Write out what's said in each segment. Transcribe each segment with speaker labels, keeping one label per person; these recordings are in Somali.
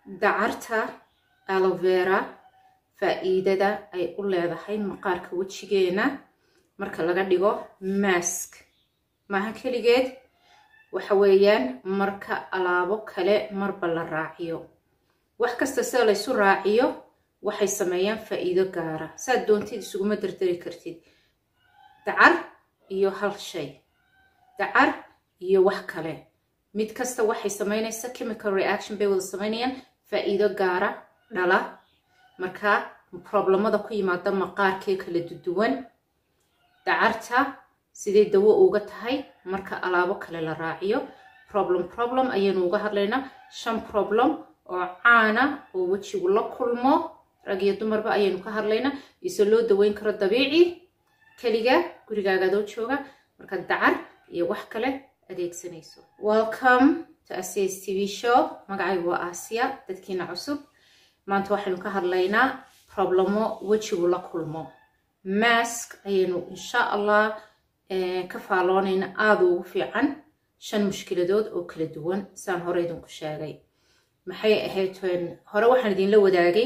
Speaker 1: dacarta alovera faa'iidada ay u leedahay maqaarka wejigeena marka laga dhigo mask maaha keligeed waxa weeyaan marka alaabo kale marba la raaciyo wax kasta sida laysu raaciyo waxay sameeyaan faa'iido gaara saad doontid isuguma dardari kartid dacar iyo hal shay dacar iyo wax kale mid kasta waxay samaynaysaa chemical reaction bay wada samaynayaan faa'iido gaara dhala marka problemada ku yimaada maqaarkee kala duwan dacarta siday dawo uga tahay marka alaabo kale la raaciyo problem problem ayaynu uga hadlaynaa shan problem oo caana oo wejigu la kulmo rag iyo dumarba ayaynu ka hadlaynaa ise loo daweyn karo dabiici keliga gurigaagaadoo jooga marka dacar iyo wax kale adeegsanayso welcome to acs tv show magacaygu waa aasiya dadkiina cusub maanta waxaynu ka hadlaynaa problemo wejigu la kulmo mask ayaynu insha allah ka faaloonayna aada ugu fiican shan mushkiladood oo kala duwan saan hore idinku sheegay maxay ahayd hore waxaan idinla wadaagay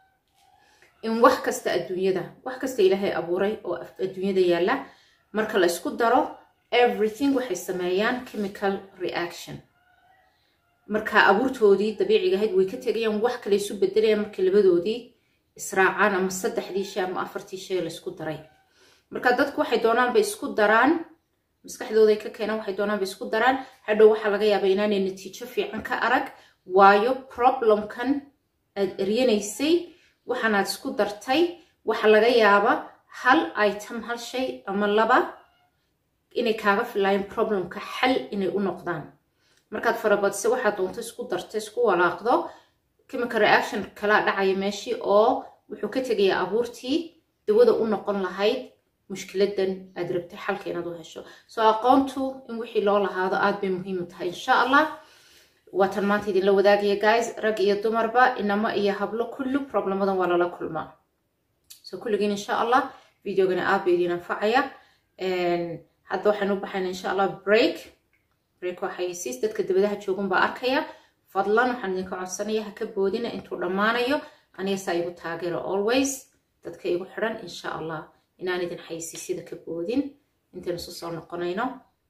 Speaker 1: in wax kasta adduunyada wax kasta ilaahay abuuray oo adduunyada yaalla marka la isku daro everything waxay sameeyaan chemical reaction marka abuurtoodii dabiiciga ahayd way ka tegayaan wax kale isu bedelayaan markii labadoodii israacaan ama saddexdii shay ama afartii shay laysku daray marka dadku waxay doonaanba isku daraan maskaxdooday ka keenaan waxay doonaanba isku daraan hadhow waxaa laga yaabaa inaanay natiijo fiican ka arag waayo problemkan aad eryanaysay waxaanaad isku dartay waxa laga yaaba hal item hal shay ama laba inay kaaga filaayeen problemka xal inay u noqdaan markaad farabadise waxaad doonto isku darta isku walaaqdo chemical reaction kalaa dhacaya meeshii oo wuxuu ka tegayaa abuurtii dawada u noqon lahayd mushkiladan aad rabtay xalka inaad u hesho soo aqoontu in wixii loo lahaado aad bay muhiim u tahay insha allah waatan maanta idinla wadaagaya guys rag iyo dumarba inamo iyo hablo kullu problemadan waa lala kulmaa so kulligiin insha allah videogana aad bay idin anfacaya hadda waxaynu u baxayna insha allah break break waa xayisiis dadka dabadaha joogun baa arkaya fadlan waxaan idinka codsanaya ha ka boodina intuu dhammaanayo aniga saa igu taageero always dadka igu xidhan insha allah inaan idin xayisiisyada ka boodin intaynu isu soo noqonayno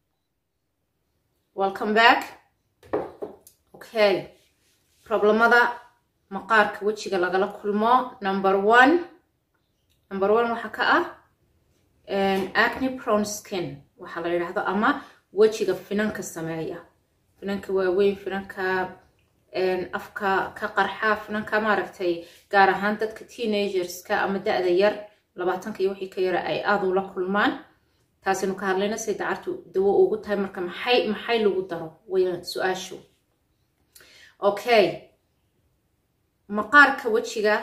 Speaker 1: welcome back okay problemada maqaarka wejiga lagala kulmo number one number one waxaa ka ah acne prone skin waxaa la yidhaahdo ama wejiga finanka sameeya finanka waaweyn finanka afka ka qarxa finanka maaragtay gaar ahaan dadka teenagerska ama da-da yar labaatanka iyo wixii ka yara ay aada ula kulmaan taasaynu ka hadlayna say dacartu dawo ugu tahay marka maxay maxay lagu daro wayaan su-aashu okay maqaarka wejiga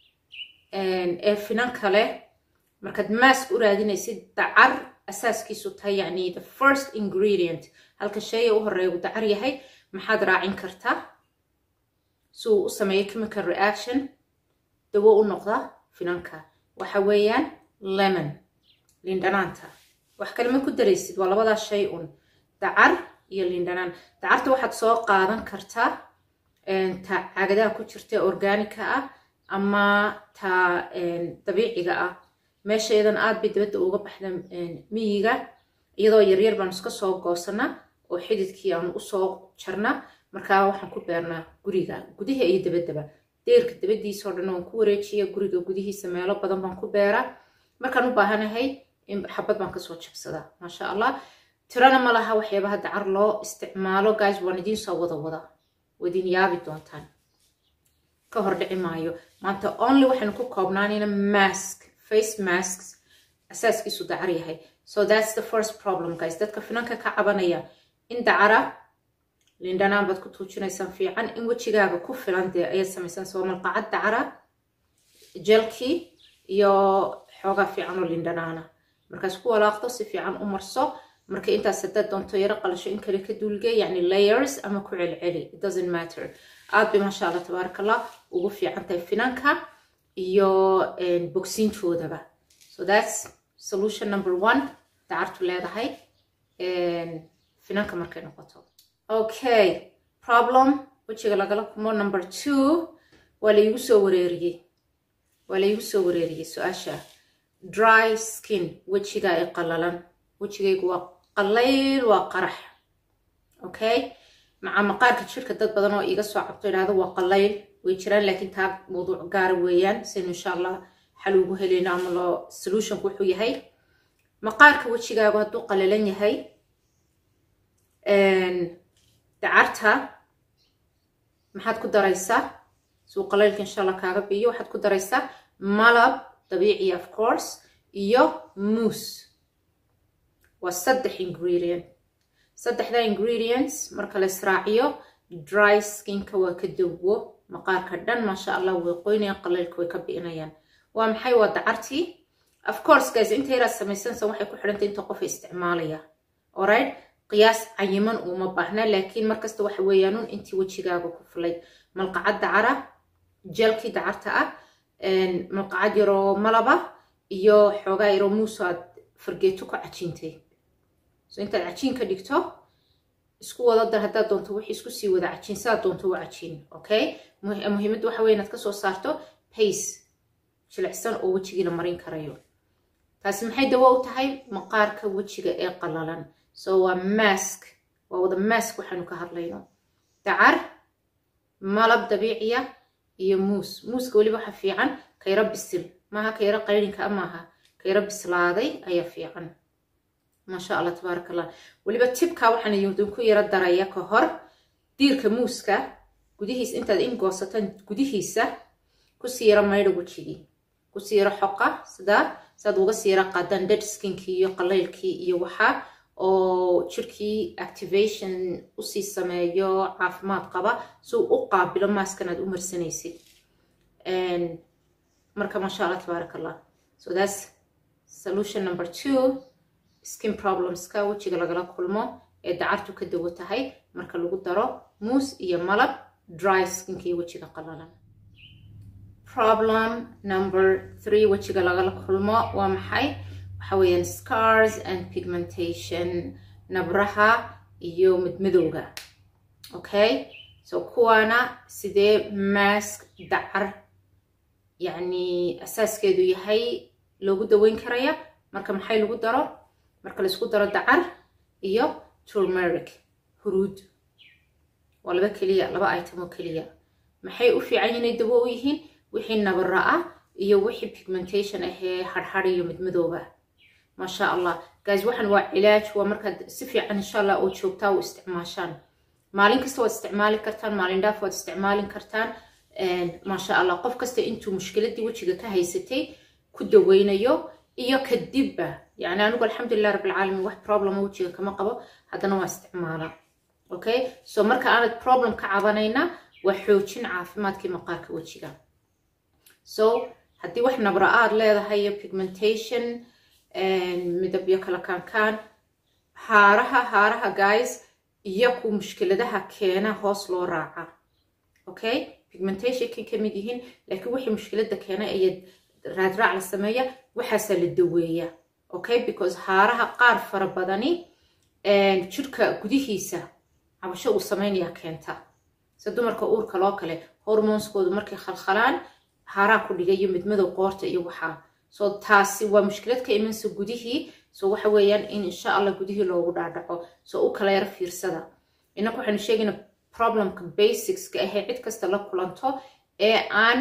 Speaker 1: ee finanka leh markaad mask u raadinaysid dacar asaaskiisu tahay yacni the first ingredient halka shaya u horeeya dacar yahay maxaad raacin kartaa si uu u sameeyo chemical reaction dawo u noqda finanka waxa weeyaan lemon lindhanaanta wax kale ma ku daraysid waa labadaa shay un dacar iyo lindhanaan dacarta waxaad soo qaadan kartaa ta cagadaha ku jirta organica ah ama ta dabiiciga ah meesha iyadan aad bay dabadda uga baxda miyiga iyadoo yaryar baan iska soo goosanaa oo xididkii aan usoo jarnaa markaa waxaan ku beernaa guriga gudaha iyo dabaddaba deerka dabadiisao dhan waan ku wareejiya guriga gudihiisa meelo badan baan ku beeraa markaan u baahanahay xabad baan kasoo jabsadaa maasha allah tirana ma laha waxyaabaha dacar loo isticmaalo guys waan idiin soo wada wada wadin yaabi doontaan ka hor dhici maayo maanta only waxaynu ku koobnaanayna mask face masks asaaskiisu dacar yahay so that's the first problem guys dadka finanka ka cabanaya in dacara lindhanaan baad ku tuujinaysaan fiican in wejigaaga ku filan dee ayaad samaysaan soo malqacad dacara jelkii iyo xoogaa fiican oo lindhanaana markaas ku walaaqdo si fiican u marso marka intaas haddaad doonto yaro qalasho in kale ka duulge yacni layers ama ku celceli it doesn't matter aad bay maasha allah tabaaraka allah ugu fiican tahay finanka iyo bogsiintoodaba so that's solution number one dacartu leedahay finanka markay noqoto okay problem wejiga lagala kulmo number two waa laygu soo wareeriyey waa laygu soo wareeriyey su-aasha dry skin wejiga ay qalalan wejigaygu waa qalayl waa qarax okay maca maqaarka jirka dad badan oo iiga soo cabto idhahdo waa qalayl way jiraan laakiin taa mawduuc gaara weeyaan saynu insha allah xal ugu helayno ama loo solutionku wuxuu yahay maqaarka wejigaagu hadduu qalalan yahay dacarta maxaad ku daraysaa suu qalaylka insha allah kaaga biyo waxaad ku daraysaa malab dabiiciya of course iyo moos waa saddex ingredient saddexda ingredients marka la israaciyo dry skinka waa ka dawo maqaarka dhan maasha allah way qoynayaan qalaylka way ka bi'inayaan waa maxay waa dacartii of course guys inta yaraad samaysanaysa waxay ku xidhantay inta qofa isticmaalaya alright qiyaas cayiman uma baahna laakiin markasta waxa weeyaanun intii wejigaaga ku fulay malqacad dacara jeelkii dacarta ah malqacad yaroo malaba iyo xoogaa yaroo muuso aad fargeeto ku cajiintay so intaad cajiin ka dhigto isku wada dar haddaad doonto wixii isku sii wada cajiin sidaad doonto u cajiin okay muhiimadda waxa weye inaad kasoo saarto pace jilicsan oo wejigii la marin karayo taasi maxay dawo u tahay maqaarka wejiga ee qalalan so waa mask waa wada mask waxaanu ka hadlayno dacar malab dabiiciya iyo muus muuska weliba waxa fiican kayro bisil maaha kayro qayrinka maaha kayro bislaaday ayaa fiican maasha allah tabaaraka allah weliba tibka waxaan idinku yaro daraya ka hor diirka muuska gudihiisa intaad ingoosataan gudihiisa kusii yaro maydha wejigii kusii yaro xoqa sidaa siaad uga sii yaro qaadaan dead skinkii iyo qalaylkii iyo waxaa oo jirkii activation usii sameeyo caafimaad qaba si uu u qaabilo maaskan aad u marsanaysid marka maasha allah tabaaraka allah so that's solution number two skin problemska wejiga lagala kulmo ee dacartu ka dawo tahay marka lagu daro muus iyo malab dry skinkii wejiga qalalan problem number three wejiga lagala kulmo waa maxay waxa weeyaan scars and pigmentation nabraha iyo midmadowga okay so kuwaana sidee mask dacar yacni asaaskeedu yahay loogu daweyn karaya marka maxay lagu daro marka laisku daro dacar iyo turmeric huruud waa laba keliya laba item oo keliya maxay u fiican inay dawo u yihiin wixii nabara ah iyo wixii pigmentation ahee harhar iyo midmadooba maasha allah guys waxaan waa cilaaj waa markaad si fiican insha allah oo joogtaa u isticmaashaan maalin kasta waad isticmaali kartaan maalin dhaaf waad isticmaalin kartaan maasha allah qof kasta intuu mushkiladii wejiga ka haysatay ku daweynayo iyo kadibba yani anigu alxamdulilah rabbilcaalamiin wax problema wejiga kama qabo haddana waa isticmaalaa okay so marka aanad problem ka cabanayna waa xoojin caafimaadkii maqaarka wejiga so haddii wax nabra aad leedahay iyo pigmentation midabyo kala kaankaan haaraha haaraha guys iyo ku mushkiladaha keena hoos loo raaca okay pigmentationkay ka mid yihiin laakiin wixii mushkilada keena ayaad raadraac la sameeya waxaasaa la daweeya okay because haaraha qaar fara badani jirka gudihiisa cabasho uu sameynaya keenta se dumarka uurka loo kale hormonskoodu markay khalkhalaan haaraa ku dhiga iyo midmadow qoorta iyo waxaa so taasi waa mushkilad ka imansa gudihii so waxa weeyaan in insha allah gudihii loogu dhaadhaco so u kala yaro fiirsada inaku waxaanu sheegayna problemka basicska ahee cid kasta la kulanto ee aan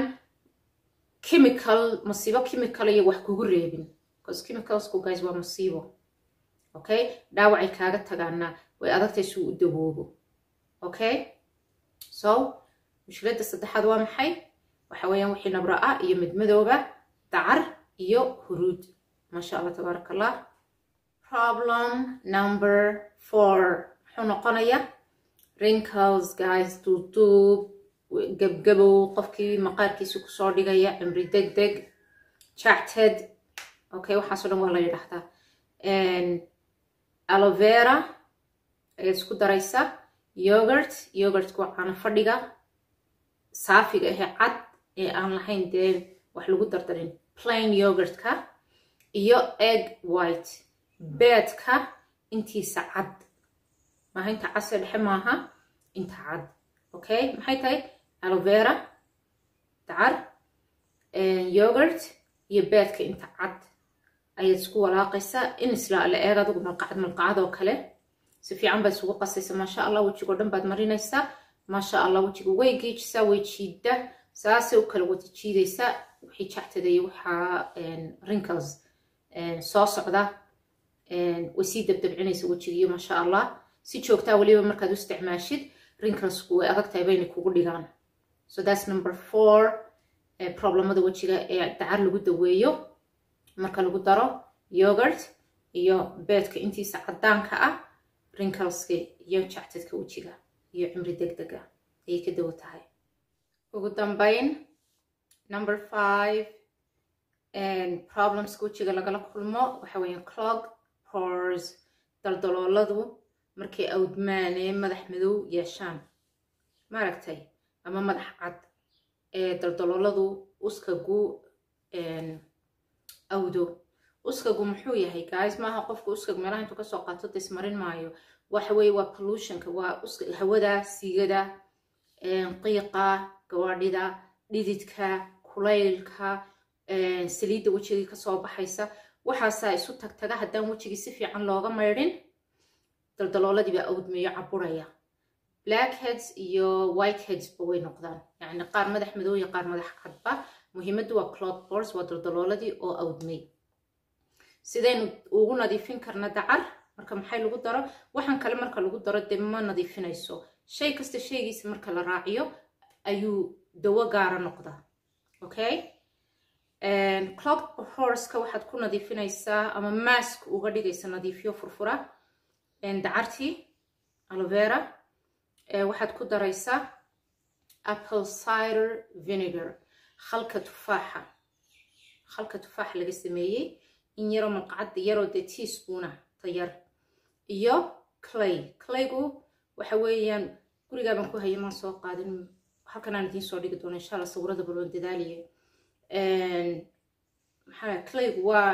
Speaker 1: chemical masiibo chemical iyo wax kugu reebin because chemicalsku guys waa masiibo okay dhaawacay kaaga tagaana way adagtay si uu u dawoobo okay so mushkiladda saddexaad waa maxay waxa weeyaan wixii nabra ah iyo midmadooba dacar iyo huruud maasha allah tabaaraka allah problem number four muxuu noqonaya wrinkles guys duuduub gebgabow qofkii maqaarkiisa kusoo dhigaya cimri deg deg jacted okay waxaasoo dhan waa la yidhaahdaa alovera ayaad isku daraysaa yogurt yogurtka waa caano fadhiga saafiga ahee cad ee aan lahayn dee wax lagu dardarin plain yogurtka iyo egg white beedka intiisa cad maaha inta case dhexe maaha inta cad okay maxay tahay alovera dacar yogurt iyo beedka inta cad ayaad isku walaaqaysaa in isla la eeg adigu malqacad malqacad oo kale si fiican baad isugu qasaysa maasha allah wejigoo dhan baad marinaysaa maasha allah wejiga way geejisaa way jiidda saasay u kala wada jiidaysaa wixii jactada iyo waxaa wrinkles soo socda way sii dabdabcinaysa wejigiiyo maasha allah si joogtaa weliba markaad u isticmaashid wrinklesku way adag tahay baynay kugu dhigaan so that's number four problemada wejiga ee dacar lagu daweeyo marka lagu daro yogurt iyo beedka intiisa caddaanka ah wrinkleska iyo jactadka wejiga iyo cimri deg dega ayay ka dawo tahay ugu dambayn number five problemska wejiga lagala kulmo waxa weeye clog pores daldalooladu markay awdmaanee madax madow yeeshaan maaragtay ama madax cad ee daldalooladu uskagu awdo uskagu muxuu yahay guys maaha qofka uskag meelaha intuu kasoo qaato dismarin maayo waxa weeye waa pollutionka waa hawada siigada qiiqa gawaadhida dhididka kulaylka saliidda wejigii kasoo baxaysa waxaasaa isu tagtaga haddaan wejigii si fiican looga maydhin daldalooladiibaa awdmeeyo caburaya blackheads iyo whiteheadsba way noqdaan yacni qaar madax madow iyo qaar madax cadba muhiimaddu waa clot bors waa daldalooladii oo awdmay sidaynu ugu nadiifin karna dacar marka maxay lagu daro waxaan kale marka lagu daro dee ma nadiifinayso shay kasta shaygiisa marka la raaciyo ayuu dawo gaara noqdaa okay clot horska waxaad ku nadiifinaysaa ama mask uga dhigaysa nadiifiyo furfura dacartii alovera waxaad ku daraysaa apple cider vinegar khalka tufaaxa khalka tufaaxa laga sameeyey in yaroo malqacadda yaroo dee teaspoona tayar iyo clay claygu waxa weeyaan gurigaabaan ku haya maan soo qaadin halkan aan idiin soo dhigi doono insha allah sawirada baloon dadaaliye maxaa claygu waa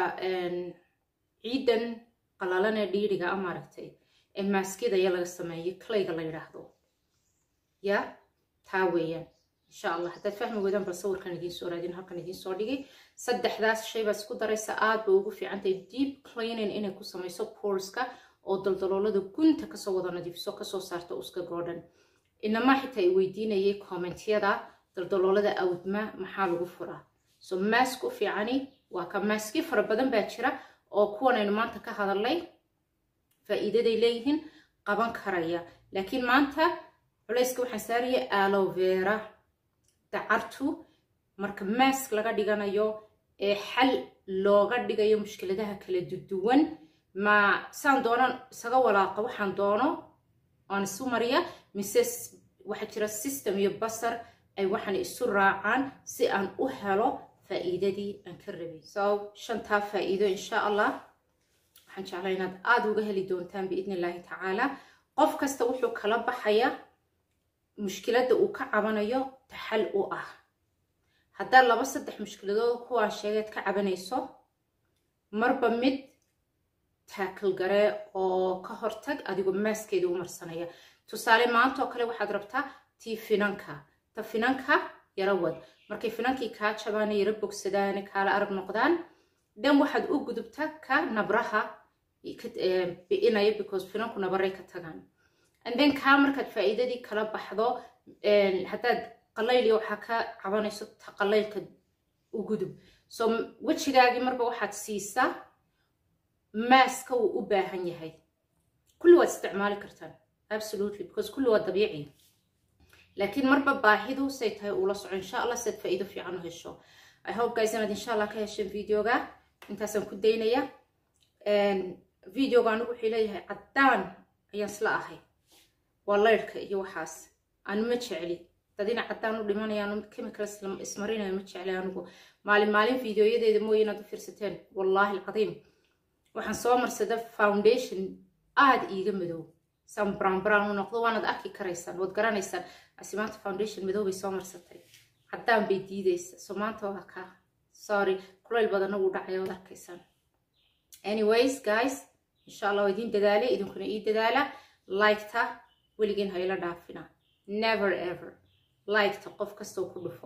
Speaker 1: ciidan qalalan ee dhiiriga a maaragtay ee maaskida ya laga sameeyey clayga la yidhaahdo ya taa weeyaan insha allah haddaad fahmi weydaan bal sawirkan idiin soo raadin halkan idiin soo dhigay saddexdaas shay baad isku daraysa aad bay ugu fiicantahay deep cleaning inay ku samayso porska oo daldaloolada gunta kasoo wada nadiifiso kasoo saarta uska goodhan inamaa xitaa ay weydiinayay kommentyada daldaloolada awdma maxaa lagu furaa so maask u fiicani waa ka maaski fara badan baa jira oo kuwan aynu maanta ka hadalnay faa'iidaday leeyihiin qaban karaya laakiin maanta culayska waxaan saaraya alovera dacartu marka maask laga dhiganayo ee xal looga dhigayo mushkiladaha kala duwan ma saan doonan isaga walaaqa waxaan doono aan isu mariya mise waxaa jira system iyo basar ay waxaan isu raacaan si aan u helo faa'iidadii aan ka rabay so shantaa faa'iido insha allah waxaan jeclaa inaad aada uga heli doontaan biidni illaahi tacaala qof kasta wuxuu kala baxaya mushkiladda uu ka cabanayo taxal u ah haddaad laba saddex mushkiladood kuwaa sheegeed ka cabanayso marba mid taakal garee oo ka hortag adigoo maaskeeda u marsanaya tusaale maanta oo kale waxaad rabtaa tii finanka ta finanka yaro wad markay finankii kaa jabaana yaro bogsadaane kaala arag noqdaan dhan waxaad u gudubta ka nabraha bi'inaya because finanku nabaray ka tagaan and then kaa markaad faa'iidadii kala baxdo haddaad qalayliyo waxaa ka cabanayso ta qalaylka u gudub so wejigaagii marba waxaad siisaa maaska wuu u baahan yahay kulli waad isticmaali kartaan absolutely because kulli waa dabiici laakiin marba baahidu say tahay uula soco insha allah siad faa'iido fiican u hesho i hope guys inaad insha allah ka hesheen videoga intaasaan ku daynaya videoga anigu wuxuu leeyahay caddaan ayaan isla ahay waa laydhka iyo waxaas anu ma jecli dadina caddaan u dhimanaya anu chemicals ismarinayo ma jecli anigu maalin maalin videoyadeeda mooye inaad u fiirsateen wallaahi alcadiim waxaan soo marsada foundation aada iiga madow san brown brown u noqdo waanaad arki karaysaan waad garanaysaan asi maanta foundation madow bay soo marsatay caddaan bay diidaysa so maanta waa ka sorry kulayl badanna wuu dhacaya waad arkaysaan anyways guys insha allah waa idiin dadaala idinkuna ii dadaala liketa weligiin ha ila dhaafina never ever liketa qof kastoo ku dhufo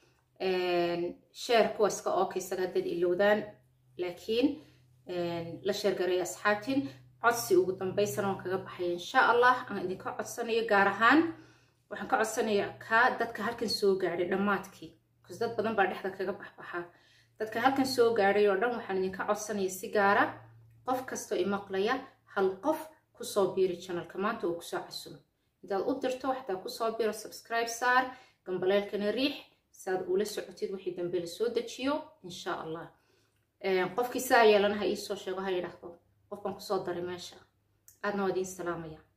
Speaker 1: sheer kuwa iska ookaysaga dad ilowdaan laakiin la sheergareeya asxaabtiin codsi ugu dambaysan oon kaga baxay insha allah aan idinka codsanayo gaar ahaan waxaan ka codsanaya kaa dadka halkan soo gaadhay dhammaadkii bcause dad badan baa dhexda kaga baxbaxa dadka halkan soo gaadhay oo dhan waxaan idinka codsanaya si gaara qof kastoo imaqlaya hal qof kusoo biiri janalka maanta oo kusoo casumo intaad u dirto waxtaa kusoo biro subscribe saar gambaleelkana riix saad ula socotid wixii dambe la soo dejiyo insha allah qofkii saa yeelana ha iisoo sheego ha yidhaahdo qof baan kusoo daray meesha aadna waa idiin salaamaya